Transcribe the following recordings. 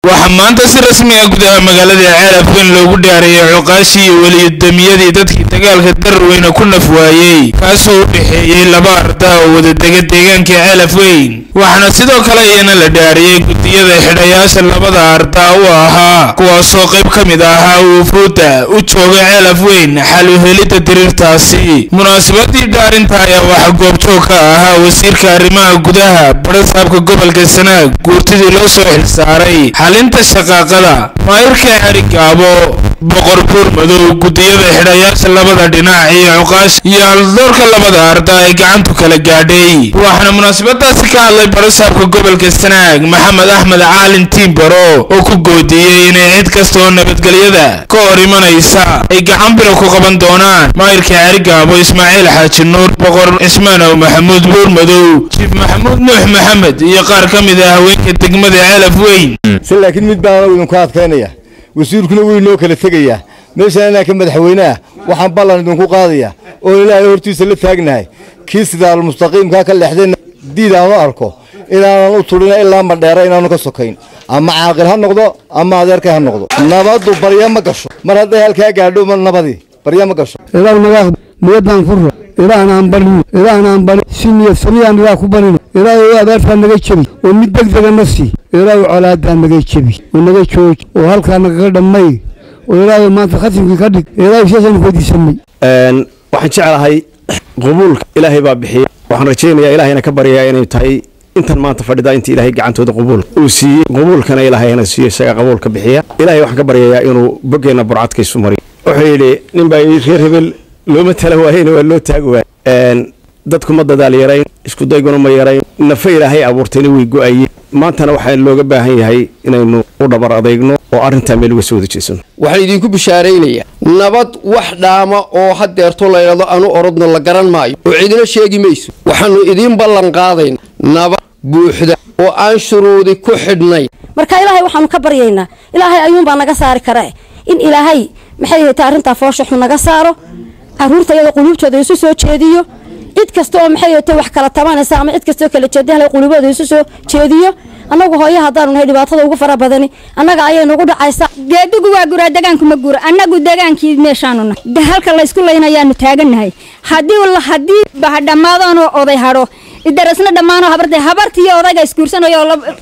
waxaa maanta si rasmi ah gudaha magaalada ceelafweyn loogu dhaareeyay cuqaashii iyo weliyadamiyadii dadkii dagaalka dararweyne ku naf waayey kaasoo u dhexeeyey laba arda oo wadadega deegaanka ceelafweyn waxaana sidoo kale iyana la dhaariyey gudiyada xidhayaasha labada arda u ahaa kuwaasoo qayb ka mid ahaa wufuudda u jooga ceelafweyn xal u helidda diriirtaasi munaasabadii dhaarinta ayaa waxaa goobjoog ka ahaa wasiirka arrimaha gudaha barasaabka gobolka sanaag guurtidii loo soo xilsaaray xalinta shaqaaqada maayirka xerigaabo boqor buur madow gudiyada xidhayaasha labada dhinac iyo cuqaash iyo haldoorka labada arda ay gacantu kala gaadhay waxaana munaasabadaasi ka hadlay barasaabka gobolka sanaag maxamed axmed caalin tiimbaro oo ku goodiyey inay cid kasta oo nabadgelyada ka hor imanaysa ay gacan biro ku qaban doonaan maayirka xerigaabo ismaaciil xaaji nuur boqor cismaanow maxamuud buur madow jiif maxamuud nuux maxamed iyo qaar ka mid ah haweenka degmada ceelaf weyn se laakiin mid baan anagu idinku adkaynaya wasiirkuna wuu inoo kala tegayaa meeshaan inaan ka madaxweyneah waxaan ballan idinku qaadaya oo ilaahay hortiisa la taagnahay kii sidaal mustaqiimkaa ka leexdayna diid aanu arko inaanan u tudhina ilaa madheera inaanu ka sokayn ama caaqil ha noqdo ama adeerkay ha noqdo nabaddu barya ma gasho mar hadday halkaa gaadho nabadii barya ma gasho ilaah magaaq niyadaan furra ilaahna barino ilaahna bari si niyad samiyaan ilaah ku barino ilaahay abaartaa naga jebi oo mid degdega na sii ilaahay colaadaa naga jebi oo naga jooji oo halkaa nagaga dhammay oo ilaahay maanta khatimkii ka dhig ilaahay sidaasaan weydiisanay waxaan jeclahay qabuulka ilaahay baa bixiya waxaan rajaynayaa ilaahayna ka baryayaa inay tahay intan maanta fadhida inta ilaahay gacantooda qabuulka uu siiyey qabuulkana ilaahayna siiyo isaga qabuulka bixiya ilaahay waxaan ka baryayaa inuu boggeenna burcadka isu mariyo wuxuu yidhi nin baa yidhi reer hebel looma tala waayeyna waa loo taagi waayey dadku ma dadaal yarayn iskudayguna ma yarayn nafa ilaahay abuurtayna way go-ayeen maantana waxaa looga baahan yahay inaynu u dhabar adeegno oo arrintaa meel uga soo wada jeesano waxaan idinku bishaaraynayaa nabad wax dhaama oo haddeerto laydhado anu orodno la garan maayo oo cidina sheegi mayso waxaannu idiin ballan qaadayna nabad buuxda oo aan shuruudi ku xidhnayn marka ilaahay waxaanu ka baryaynaa ilaahay ayuunbaa naga saari kara in ilaahay maxay hayta arrintaa foosha xun naga saaro caruurta iyada quluubtooda isu soo jeediyo cid kasta oo maxay hayta wax kala tabanaysa ama cid kastaoo kala jeeda hal quluubooda isu soo jeediyo annagu hooyo haddaanu nahay dhibaatada ugu fara badani annaga ayay nagu dhacaysa geedigu waa guraa degaanku ma gura annagu degaankii meeshaanu nahay halka laysku laynayaanu taagannahay haddii haddii dhammaadaanoo oday hadho idarasna dhammaanoo habartay habartiiyo odayga isguursanayo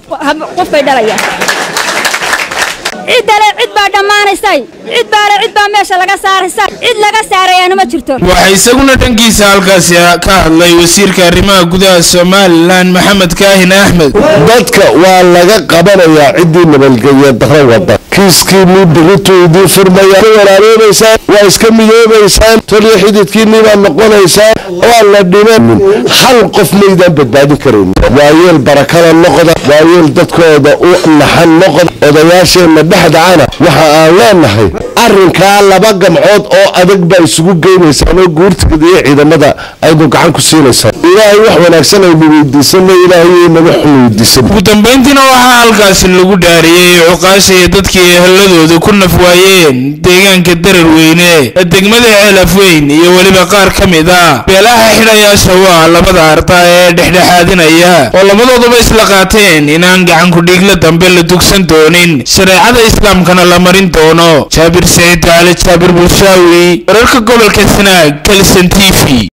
qofbay dhalayaan ciddale cid baa dhammaanaysay cid baale cid baa meesha laga saaraysa cid laga saarayaana ma jirto waxaa isaguna dhankiisa halkaasi ka hadlay wasiirka arrimaha gudaha somalilan maxamed kaahin axmed dadka waa laga qabanayaa ciddii nabadgelya daro wada kiiskiinii biritu idiin furmaya ka walaaloobaysaan waa iska midoobaysaan toliyo xididkiinnii baad noqonaysaan waa la dhimanin hal qof maydaan badbaadin karayn waayeel barakada noqda waayeel dadkooda u naxan noqda odayaasheenna dhexdacana waxa aan leenahay arrinkaa laba gamcood oo adag baa isugu geynaysaan oo guurtigada iyo ciidamada aynu gacan ku siinaysaan ilaahay wax wanaagsan aynu weydiisano ilaahay naga xun weydiisan ugu dambayntiina waxaa halkaasi lagu dhaariyey cuqaasha iyo dadkii eheladooda ku naf waayeen deegaanka dararweyne ee degmada ceelafweyn iyo weliba qaar ka mid ah beelaha xidhayaasha u ah labada arda ee dhexdhexaadinaya oo labadooduba isla qaateen inaan gacanku dhiigla dambe la dugsan doonin shareecada islaamkana la marin doono jaabir saciid cali jaabir bulshaawi wararka gobolka sanaag kalson t v